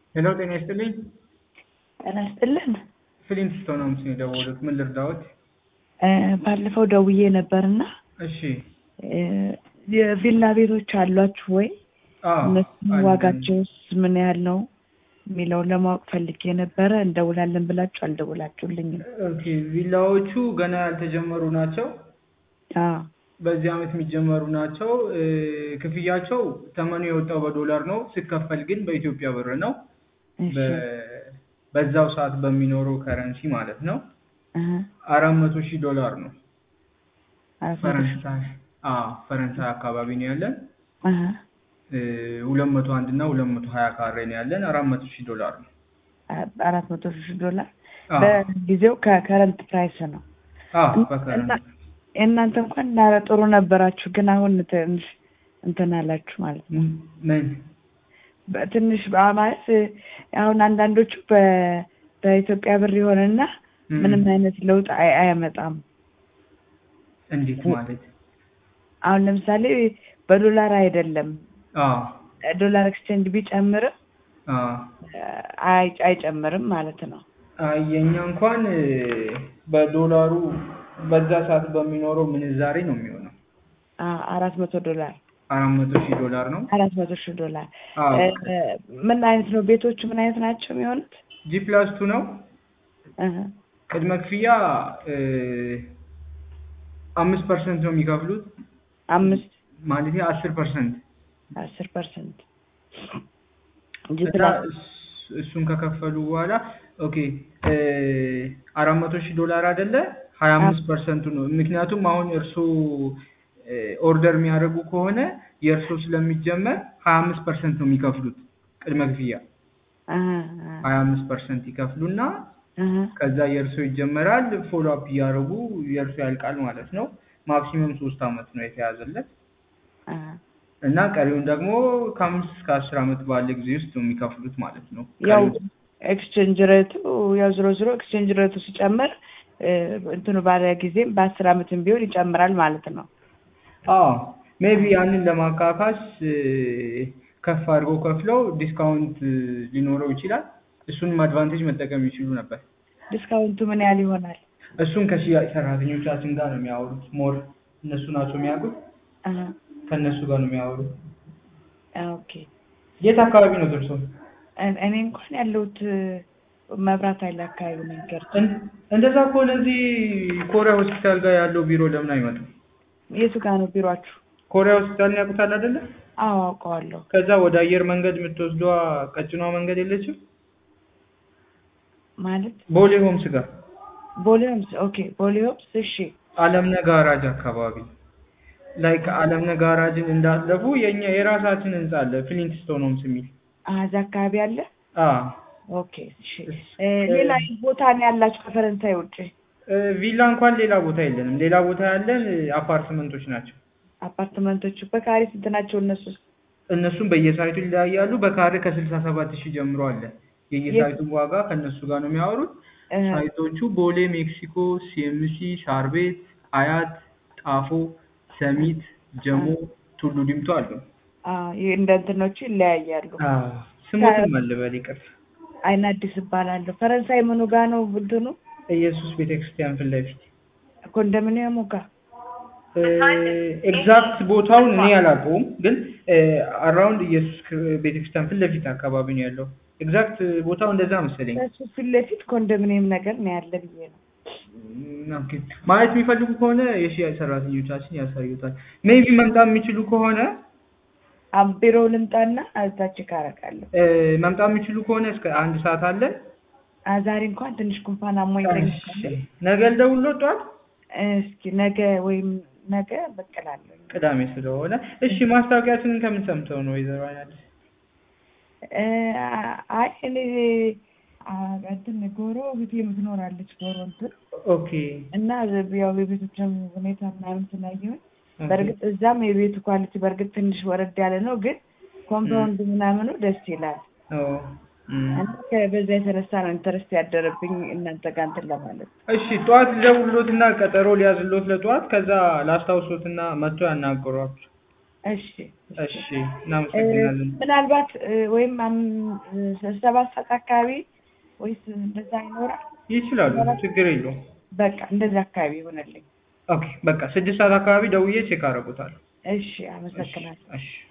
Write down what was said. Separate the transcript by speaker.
Speaker 1: ሄሎ ጤና ይስጥልኝ።
Speaker 2: ጤና ይስጥልን።
Speaker 1: ፍሊንት ስቶን ነው የደወሉት። ምን ልርዳዎት?
Speaker 2: እ ባለፈው ደውዬ ነበርና
Speaker 1: እሺ።
Speaker 2: እ የቪላ ቤቶች አሏችሁ ወይ?
Speaker 1: አዎ
Speaker 2: እነሱ
Speaker 1: አለን።
Speaker 2: ዋጋቸውስ ምን ያህል ነው የሚለውን ለማወቅ ፈልጌ ነበረ። እንደውላለን ብላችሁ አልደውላችሁልኝም።
Speaker 1: ኦኬ ቪላዎቹ ገና ያልተጀመሩ ናቸው።
Speaker 2: አዎ
Speaker 1: በዚህ አመት የሚጀመሩ ናቸው። እ ክፍያቸው ተመኑ የወጣው በዶላር ነው። ሲከፈል ግን በኢትዮጵያ ብር ነው።
Speaker 2: እሺ
Speaker 1: በ- በዛው ሰዓት በሚኖረው ከረንሲ ማለት ነው።
Speaker 2: እህ
Speaker 1: አራት መቶ ሺህ ዶላር ነው።
Speaker 2: አራት መቶ ሺህ
Speaker 1: ፈረንሳይ አዎ ፈረንሳይ አካባቢ ነው ያለን።
Speaker 2: እህ
Speaker 1: ሁለት መቶ አንድ እና ሁለት መቶ ሀያ ካሬ ነው ያለን። አራት መቶ ሺህ ዶላር ነው።
Speaker 2: አራት መቶ ሺህ ዶላር
Speaker 1: አዎ
Speaker 2: በጊዜው ከከረንት ፕራይስ ነው።
Speaker 1: አዎ
Speaker 2: እና
Speaker 1: በከረንሲ
Speaker 2: እናንተ እንኳን ና ጥሩ ነበራችሁ፣ ግን አሁን ትንሽ እንትን አላችሁ ማለት ነው።
Speaker 1: ምን
Speaker 2: በትንሽ በ- ማለት አሁን አንዳንዶቹ በ- በኢትዮጵያ ብር የሆነና
Speaker 1: ም፣
Speaker 2: ምንም አይነት ለውጥ አይ- አያመጣም።
Speaker 1: እንዴት ማለት?
Speaker 2: አሁን ለምሳሌ በዶላር አይደለም
Speaker 1: አዎ
Speaker 2: ዶላር ኤክስቼንጅ ቢጨምርም
Speaker 1: አዎ
Speaker 2: አይ አይጨምርም ማለት ነው።
Speaker 1: አይ የኛ እንኳን እ፣ በዶላሩ በዛ ሰዓት በሚኖረው ምንዛሬ ነው የሚሆነው።
Speaker 2: አ- አራት መቶ ዶላር
Speaker 1: አራት መቶ ሺህ ዶላር ነው።
Speaker 2: አራት መቶ ሺህ ዶላር
Speaker 1: አዎ
Speaker 2: እ፣ ምን አይነት ነው ቤቶቹ ምን አይነት ናቸው የሚሆኑት?
Speaker 1: ጂ ፕላስ ቱ ነው።
Speaker 2: እህ
Speaker 1: ቅድመ ክፍያ እ፣ አምስት ፐርሰንት ነው የሚከፍሉት
Speaker 2: አምስት
Speaker 1: ማለት አስር ፐርሰንት
Speaker 2: አስር ፐርሰንት
Speaker 1: እና እስ- እሱን ከከፈሉ በኋላ ኦኬ እ፣ አራት መቶ ሺህ ዶላር አይደለ ሀያ አምስት ፐርሰንቱ ነው። ምክንያቱም አሁን እርሶ እ፣ ኦርደር የሚያደርጉ ከሆነ የእርሶ ስለሚጀመር ሀያ አምስት ፐርሰንት ነው የሚከፍሉት ቅድመ ክፍያ ሀያ አምስት ፐርሰንት ይከፍሉና ከዛ የእርሶ ይጀመራል። ፎሎ አፕ እያደረጉ የእርሶ ያልቃል ማለት ነው። ማክሲመም ሶስት አመት ነው የተያዘለት እና ቀሪውን ደግሞ ከአምስት እስከ አስር አመት ባለ ጊዜ ውስጥ ነው የሚከፍሉት ማለት ነው።
Speaker 2: ያው
Speaker 1: ቀሪው
Speaker 2: ኤክስቼንጅ ሬቱ ያው ዝሮ ዝሮ ኤክስቼንጅ ሬቱ ሲጨምር እ፣ እንትኑ ባለ ጊዜም በአስር አመትም ቢሆን ይጨምራል ማለት ነው።
Speaker 1: አዎ ሜቢ ያንን ለማካካስ እ፣ ከፍ አድርገው ከፍለው ዲስካውንት እ፣ ሊኖረው ይችላል። እሱንም አድቫንቴጅ መጠቀም ይችሉ ነበር።
Speaker 2: ዲስካውንቱ ምን ያህል ይሆናል?
Speaker 1: እሱን ከሽያጭ ሰራተኞቻችን ጋር ነው የሚያወሩት። ሞር እነሱ ናቸው የሚያውቁት።
Speaker 2: አሀ፣
Speaker 1: ከእነሱ ጋር ነው የሚያወሩት።
Speaker 2: ኦኬ።
Speaker 1: የት አካባቢ ነው ደርሶ?
Speaker 2: እኔ- እኔ እንኳን ያለሁት እ፣ መብራት ኃይል አካባቢ ነው ገርጂ።
Speaker 1: እንደዛ ከሆነ እዚህ ኮሪያ ሆስፒታል ጋር ያለው ቢሮ ለምን አይመጡም?
Speaker 2: የቱ ጋር ነው ቢሯችሁ?
Speaker 1: ኮሪያ ሆስፒታል ያውቁታል አይደለ?
Speaker 2: አዎ አውቀዋለሁ።
Speaker 1: ከዛ ወደ አየር መንገድ የምትወስዷ ቀጭኗ መንገድ የለችም?
Speaker 2: ማለት
Speaker 1: ቦሌ ሆምስ ጋር
Speaker 2: ቦሌ ሆምስ። ኦኬ ቦሌ ሆምስ። እሺ
Speaker 1: አለምነ ጋራጅ አካባቢ ላይክ አለምነ ጋራጅን እንዳለፉ የኛ የራሳችን ህንጻ አለ ፍሊንት ስቶን ሆምስ የሚል
Speaker 2: አሀ፣ እዛ አካባቢ አለ።
Speaker 1: አ
Speaker 2: ኦኬ እሺ። እ፣ ሌላ ቦታ ነው ያላችሁ ከፈረንሳይ ውጭ?
Speaker 1: እ፣ ቪላ እንኳን ሌላ ቦታ የለንም። ሌላ ቦታ ያለን እ፣ አፓርትመንቶች ናቸው።
Speaker 2: አፓርትመንቶቹ በካሬ ስንት ናቸው እነሱ?
Speaker 1: እነሱም በየሳይቱ ይለያያሉ። በካሬ ከስልሳ ሰባት ሺህ ጀምሮ አለ። የየሳይቱን ዋጋ ከእነሱ ጋር ነው የሚያወሩት።
Speaker 2: እ፣
Speaker 1: ሳይቶቹ ቦሌ፣ ሜክሲኮ፣ ሲኤምሲ፣ ሳር ቤት፣ አያት፣ ጣፎ፣ ሰሚት፣ ጀሞ፣ ቱሉ ዲምቱ አሉ።
Speaker 2: አ፣ ይህ እንደ እንትኖቹ ይለያያሉ።
Speaker 1: ስሙትም አለ በል ይቅር።
Speaker 2: አይን አዲስ እባላለሁ። ፈረንሳይ ምኑ ጋ ነው እንትኑ?
Speaker 1: ኢየሱስ ቤተክርስቲያን ፊት ለፊት
Speaker 2: ኮንዶሚኒየሙ ጋ
Speaker 1: ኤግዛክት ቦታውን እኔ አላውቀውም፣ ግን አራውንድ ኢየሱስ ቤተክርስቲያን ፊት ለፊት አካባቢ ነው ያለው። ኤግዛክት ቦታው እንደዛ መሰለኝ።
Speaker 2: ከሱ ፊት ለፊት ኮንዶሚኒየም ነገር ነው ያለ ብዬ ነው።
Speaker 1: ም፣ ኦኬ። ማየት የሚፈልጉ ከሆነ የሽያጭ ሰራተኞቻችን ያሳዩታል። ሜቢ መምጣት የሚችሉ ከሆነ
Speaker 2: አም ቢሮ ልምጣና እዛች ካረቃለሁ።
Speaker 1: እ፣ መምጣት የሚችሉ ከሆነ እስከ አንድ ሰዓት አለን።
Speaker 2: አ፣ ዛሬ እንኳን ትንሽ ጉንፋን አሞኝ
Speaker 1: እሺ፣ ነገ ልደውልልዎት ጠዋት
Speaker 2: እስኪ ነገ ወይም ነገ ብቅ እላለሁ።
Speaker 1: ቅዳሜ ስለሆነ። እሺ፣ ማስታወቂያችንን ከምን ሰምተው ነው ወይዘሮ አይናለሽ?
Speaker 2: እ፣ አይ እኔ አ፣ እንትን ጎሮ ቤት የምትኖራለች ጎሮ እንትን
Speaker 1: ኦኬ
Speaker 2: እና ያው የቤቶችን ሁኔታ ምናምን ስላየሁኝ በእርግጥ እዛም የቤቱ ኳሊቲ በእርግጥ ትንሽ ወረድ ያለ ነው፣ ግን ኮምፓውንድ ምናምኑ ደስ ይላል።
Speaker 1: ኦ፣ እም።
Speaker 2: እና ከ- በዛ የተነሳ ነው ኢንተረስት ያደረብኝ እናንተ ጋር እንትን ለማለት።
Speaker 1: እሺ ጠዋት ልደውልሎትና ቀጠሮ ሊያዝሎት ለጠዋት ከዛ ላስታውሶትና መጥቶ ያናግሯቸው።
Speaker 2: እሺ
Speaker 1: እሺ እናመሰግናለን።
Speaker 2: ምናልባት እ፣ ወይም አም- እ፣ ሰባት ሰዓት አካባቢ ወይስ እንደዛ ይኖራል?
Speaker 1: ይችላሉ፣ ችግር የለውም።
Speaker 2: በቃ እንደዛ አካባቢ ይሆነልኝ።
Speaker 1: ኦኬ በቃ ስድስት ሰዓት አካባቢ ደውዬ ቼክ አደርጉታለሁ።
Speaker 2: እሺ አመሰግናለሁ።
Speaker 1: እሺ